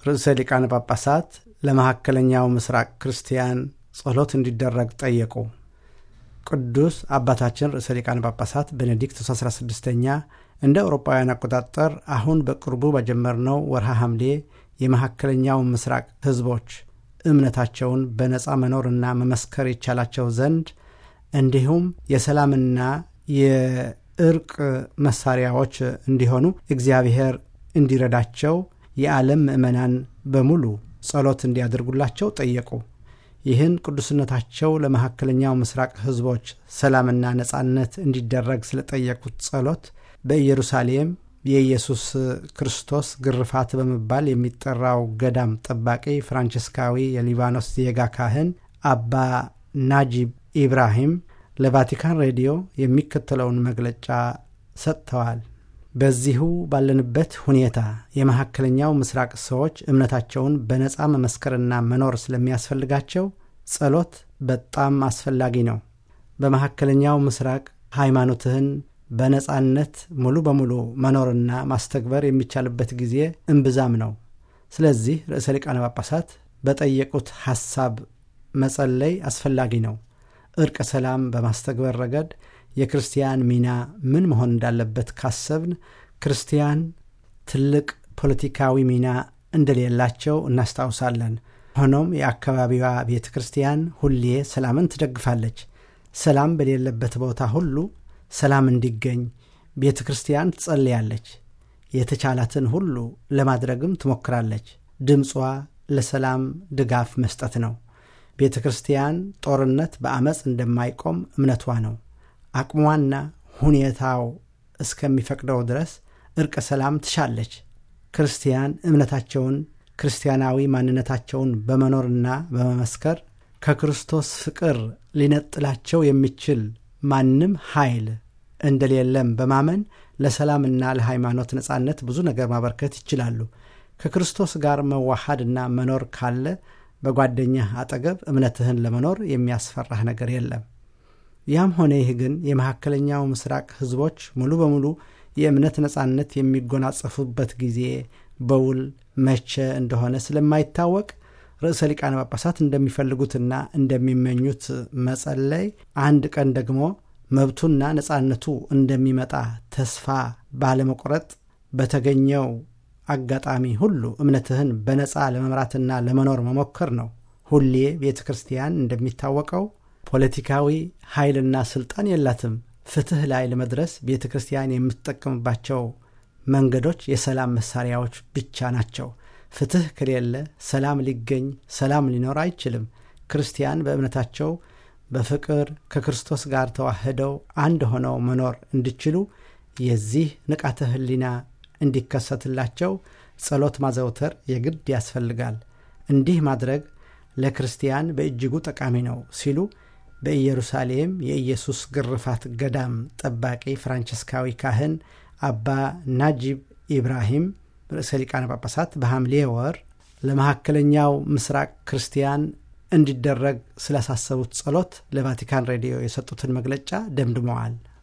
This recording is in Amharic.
ርዕሰ ሊቃነ ጳጳሳት ለመካከለኛው ምስራቅ ክርስቲያን ጸሎት እንዲደረግ ጠየቁ። ቅዱስ አባታችን ርዕሰ ሊቃነ ጳጳሳት ቤኔዲክቱስ 16ኛ እንደ አውሮፓውያን አቆጣጠር አሁን በቅርቡ በጀመርነው ወርሃ ሐምሌ የመካከለኛው ምስራቅ ሕዝቦች እምነታቸውን በነፃ መኖርና መመስከር ይቻላቸው ዘንድ እንዲሁም የሰላምና የእርቅ መሳሪያዎች እንዲሆኑ እግዚአብሔር እንዲረዳቸው የዓለም ምዕመናን በሙሉ ጸሎት እንዲያደርጉላቸው ጠየቁ። ይህን ቅዱስነታቸው ለመካከለኛው ምስራቅ ሕዝቦች ሰላምና ነጻነት እንዲደረግ ስለጠየቁት ጸሎት በኢየሩሳሌም የኢየሱስ ክርስቶስ ግርፋት በመባል የሚጠራው ገዳም ጠባቂ ፍራንቺስካዊ የሊባኖስ ዜጋ ካህን አባ ናጂብ ኢብራሂም ለቫቲካን ሬዲዮ የሚከተለውን መግለጫ ሰጥተዋል። በዚሁ ባለንበት ሁኔታ የመካከለኛው ምስራቅ ሰዎች እምነታቸውን በነፃ መመስከርና መኖር ስለሚያስፈልጋቸው ጸሎት በጣም አስፈላጊ ነው። በመካከለኛው ምስራቅ ሃይማኖትህን በነፃነት ሙሉ በሙሉ መኖርና ማስተግበር የሚቻልበት ጊዜ እምብዛም ነው። ስለዚህ ርዕሰ ሊቃነ ጳጳሳት በጠየቁት ሐሳብ መጸለይ አስፈላጊ ነው። እርቀ ሰላም በማስተግበር ረገድ የክርስቲያን ሚና ምን መሆን እንዳለበት ካሰብን ክርስቲያን ትልቅ ፖለቲካዊ ሚና እንደሌላቸው እናስታውሳለን። ሆኖም የአካባቢዋ ቤተ ክርስቲያን ሁሌ ሰላምን ትደግፋለች። ሰላም በሌለበት ቦታ ሁሉ ሰላም እንዲገኝ ቤተ ክርስቲያን ትጸልያለች። የተቻላትን ሁሉ ለማድረግም ትሞክራለች። ድምጿ ለሰላም ድጋፍ መስጠት ነው። ቤተ ክርስቲያን ጦርነት በአመፅ እንደማይቆም እምነቷ ነው። አቅሟና ሁኔታው እስከሚፈቅደው ድረስ እርቀ ሰላም ትሻለች። ክርስቲያን እምነታቸውን ክርስቲያናዊ ማንነታቸውን በመኖርና በመመስከር ከክርስቶስ ፍቅር ሊነጥላቸው የሚችል ማንም ኃይል እንደሌለም በማመን ለሰላምና ለሃይማኖት ነጻነት ብዙ ነገር ማበርከት ይችላሉ። ከክርስቶስ ጋር መዋሃድና መኖር ካለ በጓደኛህ አጠገብ እምነትህን ለመኖር የሚያስፈራህ ነገር የለም። ያም ሆነ ይህ ግን የመካከለኛው ምስራቅ ሕዝቦች ሙሉ በሙሉ የእምነት ነጻነት የሚጎናጸፉበት ጊዜ በውል መቼ እንደሆነ ስለማይታወቅ ርዕሰ ሊቃነ ጳጳሳት እንደሚፈልጉትና እንደሚመኙት መጸለይ፣ አንድ ቀን ደግሞ መብቱና ነጻነቱ እንደሚመጣ ተስፋ ባለመቁረጥ በተገኘው አጋጣሚ ሁሉ እምነትህን በነጻ ለመምራትና ለመኖር መሞከር ነው። ሁሌ ቤተ ክርስቲያን እንደሚታወቀው ፖለቲካዊ ኃይልና ስልጣን የላትም። ፍትሕ ላይ ለመድረስ ቤተ ክርስቲያን የምትጠቀምባቸው መንገዶች የሰላም መሳሪያዎች ብቻ ናቸው። ፍትሕ ከሌለ ሰላም ሊገኝ፣ ሰላም ሊኖር አይችልም። ክርስቲያን በእምነታቸው በፍቅር ከክርስቶስ ጋር ተዋህደው አንድ ሆነው መኖር እንዲችሉ የዚህ ንቃተ ሕሊና እንዲከሰትላቸው ጸሎት ማዘውተር የግድ ያስፈልጋል። እንዲህ ማድረግ ለክርስቲያን በእጅጉ ጠቃሚ ነው ሲሉ በኢየሩሳሌም የኢየሱስ ግርፋት ገዳም ጠባቂ ፍራንቺስካዊ ካህን አባ ናጂብ ኢብራሂም ርዕሰ ሊቃነ ጳጳሳት በሐምሌ ወር ለመካከለኛው ምስራቅ ክርስቲያን እንዲደረግ ስላሳሰቡት ጸሎት ለቫቲካን ሬዲዮ የሰጡትን መግለጫ ደምድመዋል።